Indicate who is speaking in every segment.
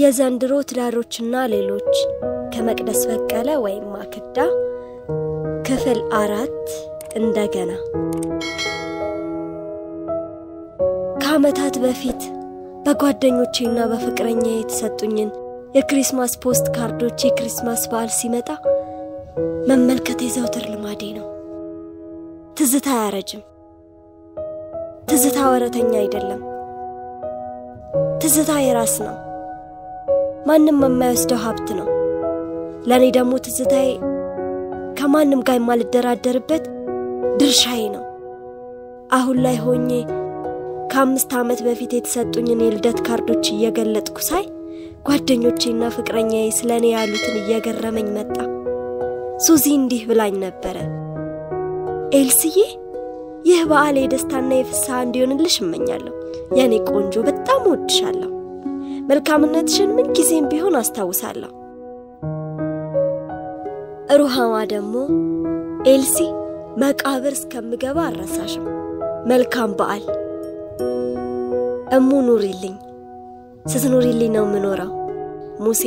Speaker 1: የዘንድሮ ትዳሮችና ሌሎች ከመቅደስ በቀለ ወይም ማክዳ ክፍል አራት እንደገና ከዓመታት በፊት በጓደኞቼና በፍቅረኛ የተሰጡኝን የክሪስማስ ፖስት ካርዶች የክሪስማስ በዓል ሲመጣ መመልከት የዘውትር ልማዴ ነው። ትዝታ አያረጅም። ትዝታ ወረተኛ አይደለም። ትዝታ የራስ ነው። ማንም የማይወስደው ሀብት ነው። ለእኔ ደግሞ ትዝታዬ ከማንም ጋር የማልደራደርበት ድርሻዬ ነው። አሁን ላይ ሆኜ ከአምስት ዓመት በፊት የተሰጡኝን የልደት ካርዶች እየገለጥኩ ሳይ ጓደኞቼና ፍቅረኛዬ ስለ እኔ ያሉትን እየገረመኝ መጣ። ሱዚ እንዲህ ብላኝ ነበረ። ኤልስዬ፣ ይህ በዓል የደስታና የፍስሐ እንዲሆንልሽ እመኛለሁ። የእኔ ቆንጆ፣ በጣም እወድሻለሁ። መልካምነትሽን ምን ጊዜም ቢሆን አስታውሳለሁ። ሩሃማ ደግሞ ኤልሲ፣ መቃብር እስከምገባ አልረሳሽም። መልካም በዓል እሙ፣ ኑሪልኝ። ስትኑሪልኝ ነው የምኖረው። ሙሴ።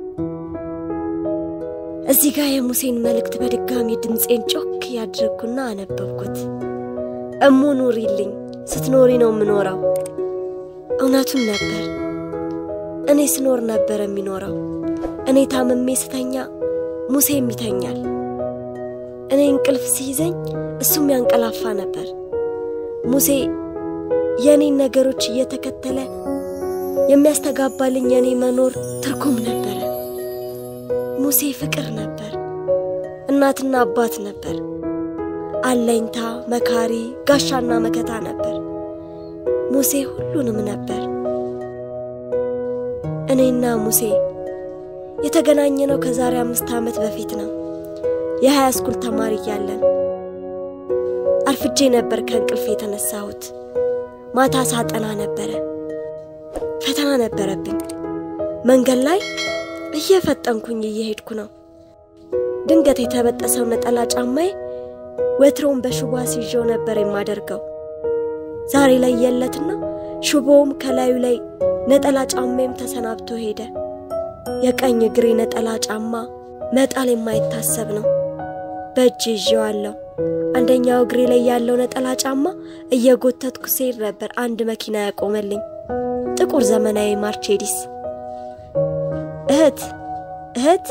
Speaker 1: እዚህ ጋር የሙሴን መልእክት በድጋሚ ድምፄን ጮክ ያድርጉና አነበብኩት። እሙ፣ ኑሪልኝ። ስትኖሪ ነው የምኖረው። እውነቱን ነበር። እኔ ስኖር ነበር የሚኖረው። እኔ ታምሜ ስተኛ ሙሴም ይተኛል። እኔ እንቅልፍ ሲይዘኝ እሱም ያንቀላፋ ነበር። ሙሴ የእኔን ነገሮች እየተከተለ የሚያስተጋባልኝ የእኔ መኖር ትርጉም ነበረ። ሙሴ ፍቅር ነበር፣ እናትና አባት ነበር፣ አለኝታ፣ መካሪ፣ ጋሻና መከታ ነበር። ሙሴ ሁሉንም ነበር። እኔና ሙሴ የተገናኘነው ከዛሬ አምስት ዓመት በፊት ነው። የሀያ ስኩል ተማሪ እያለን አርፍጄ ነበር ከእንቅልፍ የተነሳሁት። ማታ ሳጠና ነበረ። ፈተና ነበረብኝ። መንገድ ላይ እየፈጠንኩኝ እየሄድኩ ነው። ድንገት የተበጠሰው ነጠላ ጫማዬ ወትሮውን በሽቦ አስይዤው ነበር የማደርገው። ዛሬ ላይ የለትና ሽቦውም ከላዩ ላይ ነጠላ ጫማዬም ተሰናብቶ ሄደ። የቀኝ እግሬ ነጠላ ጫማ መጣል የማይታሰብ ነው። በእጅ ይዤዋለሁ። አንደኛው እግሬ ላይ ያለው ነጠላ ጫማ እየጎተትኩ ስሄድ ነበር አንድ መኪና ያቆመልኝ። ጥቁር ዘመናዊ ማርቼዲስ። እህት እህት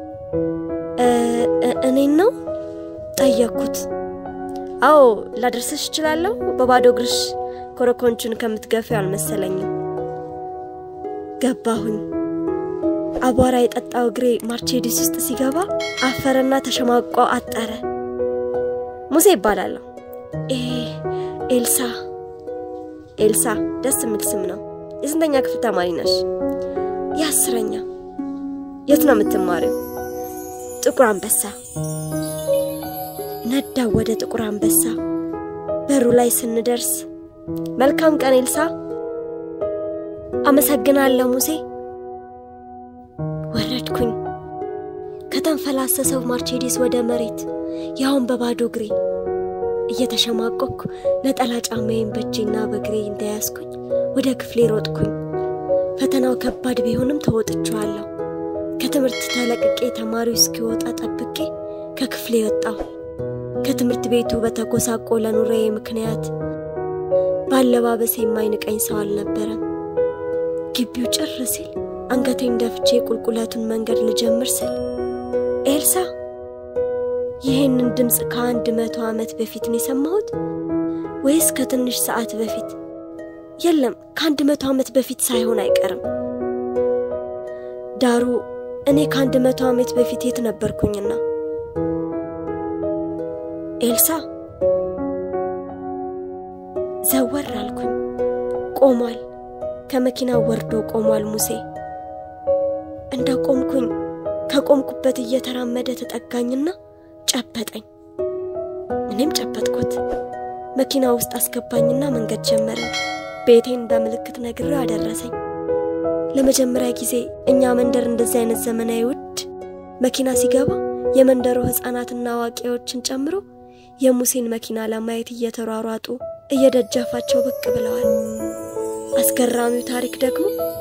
Speaker 1: እኔን ነው ጠየቅኩት። አዎ ላደርስሽ እችላለሁ። በባዶ እግርሽ ኮረኮንቹን ከምትገፊው አልመሰለኝም። ገባሁኝ። አቧራ የጠጣው እግሬ ማርቼዲስ ውስጥ ሲገባ አፈረና ተሸማቋ አጠረ። ሙሴ ይባላለሁ። ኤልሳ ኤልሳ፣ ደስ የሚል ስም ነው። የስንተኛ ክፍል ተማሪ ነሽ? የአስረኛ። የት ነው የምትማሪው? ጥቁር አንበሳ። ነዳው ወደ ጥቁር አንበሳ። በሩ ላይ ስንደርስ መልካም ቀን ኤልሳ። አመሰግናለሁ ሙሴ። ወረድኩኝ ከተንፈላሰሰው ማርቼዲስ ወደ መሬት ያውን በባዶ እግሬ እየተሸማቆኩ ነጠላ ጫማዬን በእጄና በእግሬ እንደያዝኩኝ ወደ ክፍሌ ሮጥኩኝ። ፈተናው ከባድ ቢሆንም ተወጥቼዋለሁ። ከትምህርት ተለቅቄ ተማሪው እስኪወጣ ጠብቄ ከክፍሌ ወጣሁ። ከትምህርት ቤቱ በተጎሳቆለ ኑሮዬ ምክንያት በአለባበሴ የማይንቀኝ ሰው አልነበረም። ግቢው ጭር ሲል አንገቴን ደፍቼ ቁልቁለቱን መንገድ ልጀምር ስል ኤልሳ ይህንን ድምፅ ከአንድ መቶ ዓመት በፊት ነው የሰማሁት ወይስ ከትንሽ ሰዓት በፊት? የለም ከአንድ መቶ ዓመት በፊት ሳይሆን አይቀርም። ዳሩ እኔ ከአንድ መቶ ዓመት በፊት የት ነበርኩኝና? ኤልሳ ዘወር አልኩኝ። ቆሟል። ከመኪናው ወርዶ ቆሟል ሙሴ። እንደ ቆምኩኝ ከቆምኩበት እየተራመደ ተጠጋኝና ጨበጠኝ። እኔም ጨበጥኩት። መኪና ውስጥ አስገባኝና መንገድ ጀመርን። ቤቴን በምልክት ነግሬው አደረሰኝ። ለመጀመሪያ ጊዜ እኛ መንደር እንደዚህ አይነት ዘመናዊ ውድ መኪና ሲገባ የመንደሩ ሕፃናትና አዋቂዎችን ጨምሮ የሙሴን መኪና ለማየት እየተሯሯጡ እየደጃፋቸው ብቅ ብለዋል። አስገራሚው ታሪክ ደግሞ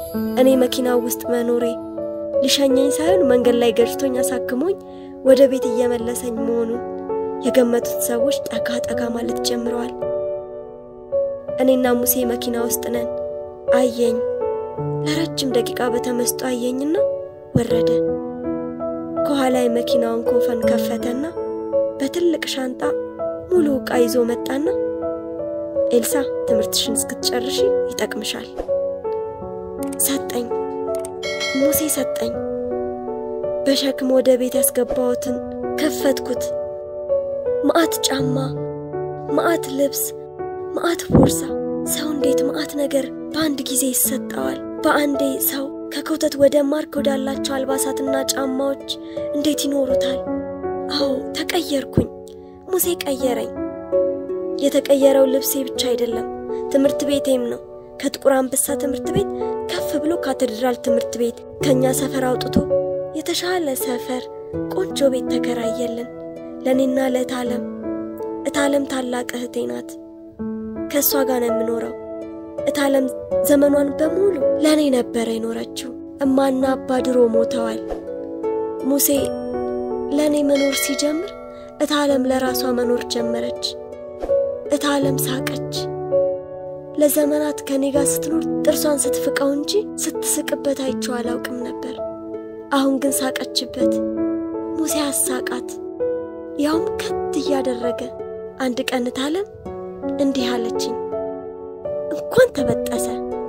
Speaker 1: እኔ መኪናው ውስጥ መኖሬ ሊሸኘኝ ሳይሆን መንገድ ላይ ገጭቶኝ አሳክሞኝ ወደ ቤት እየመለሰኝ መሆኑን የገመቱት ሰዎች ጠጋ ጠጋ ማለት ጀምረዋል። እኔና ሙሴ መኪና ውስጥ ነን። አየኝ። ለረጅም ደቂቃ በተመስጦ አየኝና ወረደ። ከኋላ የመኪናውን ኮፈን ከፈተና በትልቅ ሻንጣ ሙሉ ዕቃ ይዞ መጣና ኤልሳ ትምህርትሽን እስክትጨርሺ ይጠቅምሻል ሰጠኝ። ሙሴ ሰጠኝ። በሸክም ወደ ቤት ያስገባሁትን ከፈትኩት። መዓት ጫማ፣ መዓት ልብስ፣ መዓት ቦርሳ። ሰው እንዴት መዓት ነገር በአንድ ጊዜ ይሰጠዋል? በአንዴ ሰው ከክውተት ወደ ማርክ ወዳላቸው አልባሳትና ጫማዎች እንዴት ይኖሩታል? አዎ ተቀየርኩኝ። ሙሴ ቀየረኝ። የተቀየረው ልብሴ ብቻ አይደለም፣ ትምህርት ቤቴም ነው። ከጥቁር አንበሳ ትምህርት ቤት ከፍ ብሎ ካቴድራል ትምህርት ቤት ከእኛ ሰፈር አውጥቶ የተሻለ ሰፈር ቆንጆ ቤት ተከራየልን ለእኔና ለእታለም። እታለም ታላቅ እህቴ ናት። ከእሷ ጋር ነው የምኖረው። እታለም ዘመኗን በሙሉ ለእኔ ነበረ የኖረችው። እማና አባ ድሮ ሞተዋል። ሙሴ ለእኔ መኖር ሲጀምር እታለም ለራሷ መኖር ጀመረች። እታለም ሳቀች። ለዘመናት ከኔ ጋር ስትኖር ጥርሷን ስትፍቀው እንጂ ስትስቅበት አይቼው አላውቅም ነበር። አሁን ግን ሳቀችበት። ሙሴ አሳቃት፣ ያውም ከት እያደረገ። አንድ ቀን እታለም እንዲህ አለችኝ፣ እንኳን ተበጠሰ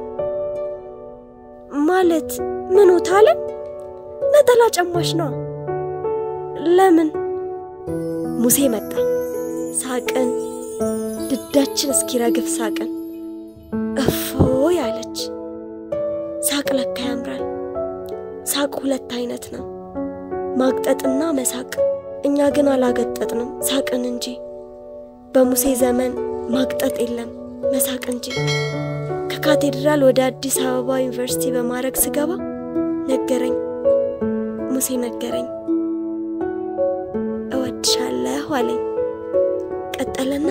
Speaker 1: ማለት ምኑ? እታለም ነጠላ ጨማሽ ነዋ። ለምን? ሙሴ መጣ። ሳቅን፣ ድዳችን እስኪረግፍ ሳቅን። እፎይ አለች። ሳቅ ለካ ያምራል። ሳቅ ሁለት አይነት ነው፣ ማግጠጥና መሳቅ። እኛ ግን አላገጠጥንም፣ ሳቅን እንጂ። በሙሴ ዘመን ማግጠጥ የለም መሳቅ እንጂ። ከካቴድራል ወደ አዲስ አበባ ዩኒቨርሲቲ በማድረግ ስገባ ነገረኝ፣ ሙሴ ነገረኝ። እወድሻለሁ አለኝ። ቀጠለና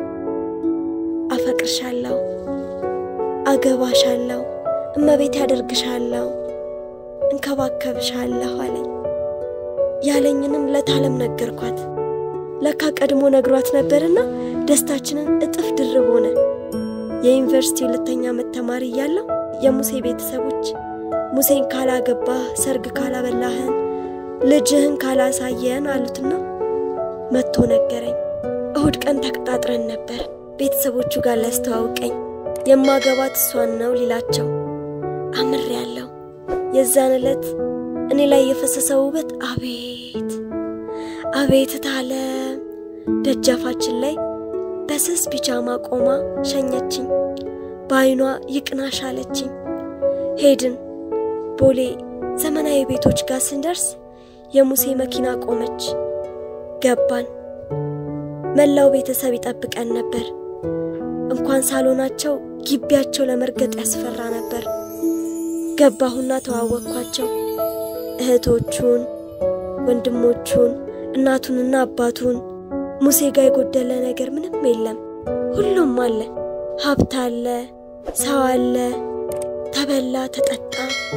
Speaker 1: አፈቅርሻለሁ፣ አገባሻለሁ፣ እመቤት ያደርግሻለሁ፣ እንከባከብሻለሁ አለኝ። ያለኝንም ለታለም ነገርኳት። ለካ ቀድሞ ነግሯት ነበርና ደስታችንን እጥፍ ድርብ ሆነ። የዩኒቨርሲቲ ሁለተኛ ዓመት ተማሪ እያለሁ የሙሴ ቤተሰቦች ሙሴን ካላገባህ፣ ሰርግ ካላበላህን፣ ልጅህን ካላሳየን አሉትና መጥቶ ነገረኝ። እሁድ ቀን ተቀጣጥረን ነበር ቤተሰቦቹ ጋር ሊያስተዋውቀኝ የማገባት እሷን ነው ሊላቸው አምር ያለው የዛን ዕለት እኔ ላይ የፈሰሰው ውበት አቤት አቤት እታለም ደጃፋችን ላይ በስስ ቢጃማ ቆማ ሸኘችኝ። በዐይኗ ይቅናሽ አለችኝ። ሄድን። ቦሌ ዘመናዊ ቤቶች ጋር ስንደርስ የሙሴ መኪና ቆመች። ገባን። መላው ቤተሰብ ይጠብቀን ነበር። እንኳን ሳሎናቸው ግቢያቸው ለመርገጥ ያስፈራ ነበር። ገባሁና ተዋወቅኳቸው። እህቶቹን፣ ወንድሞቹን፣ እናቱንና አባቱን። ሙሴ ጋር የጎደለ ነገር ምንም የለም። ሁሉም አለ። ሀብት አለ፣ ሰው አለ፣ ተበላ፣ ተጠጣ።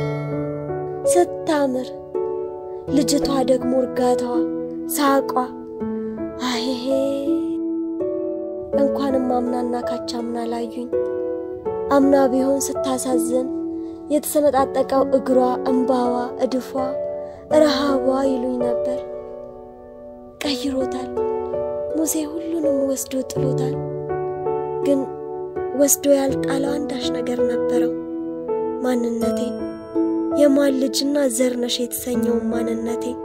Speaker 1: ስታምር ልጅቷ ደግሞ እርጋታዋ፣ ሳቋ አይሄ እንኳንም አምናና ካቻምና ላዩኝ። አምና ቢሆን ስታሳዝን የተሰነጣጠቀው እግሯ፣ እንባዋ፣ እድፏ፣ ረሃቧ ይሉኝ ነበር። ቀይሮታል። ሙሴ ሁሉንም ወስዶ ጥሎታል። ግን ወስዶ ያልጣለው አንዳች ነገር ነበረው፣ ማንነቴን። የማን ልጅና ዘርነሽ የተሰኘውን ማንነቴን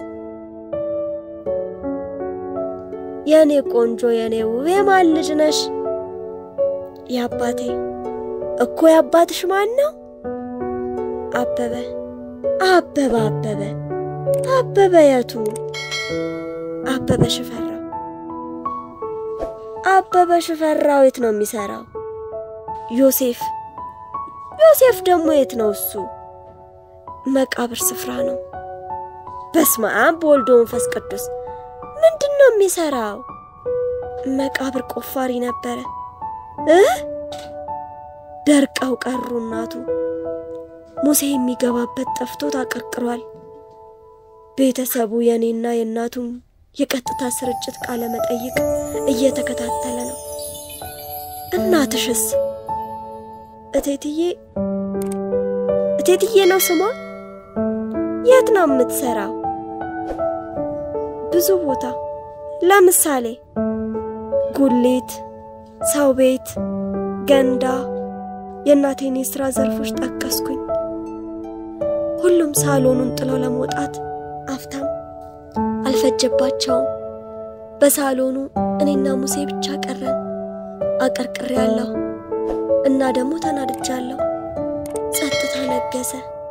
Speaker 1: የእኔ ቆንጆ የእኔ ውብ የማን ልጅ ነሽ? የአባቴ እኮ የአባትሽ ማን ነው? አበበ አበበ አበበ አበበ የቱ? አበበ ሽፈራው። አበበ ሽፈራው የት ነው የሚሰራው? ዮሴፍ ዮሴፍ ደግሞ የት ነው እሱ? መቃብር ስፍራ ነው። በስመ አብ በወልድ ወመንፈስ ቅዱስ ምንድን ነው የሚሰራው? መቃብር ቆፋሪ ነበረ እ ደርቀው ቀሩ እናቱ። ሙሴ የሚገባበት ጠፍቶት አቀርቅሯል። ቤተሰቡ የእኔና የእናቱም የቀጥታ ስርጭት ቃለ መጠይቅ እየተከታተለ ነው። እናትሽስ? እቴትዬ እቴትዬ ነው ስሟ? የት ነው የምትሰራው? ብዙ ቦታ ለምሳሌ ጉሊት፣ ሰው ቤት፣ ገንዳ። የእናቴን የሥራ ዘርፎች ጠቀስኩኝ። ሁሉም ሳሎኑን ጥለው ለመውጣት አፍታም አልፈጀባቸውም። በሳሎኑ እኔና ሙሴ ብቻ ቀረን። አቀርቅሬ ያለሁ እና ደግሞ ተናድጃለሁ። ጸጥታ ነገሰ።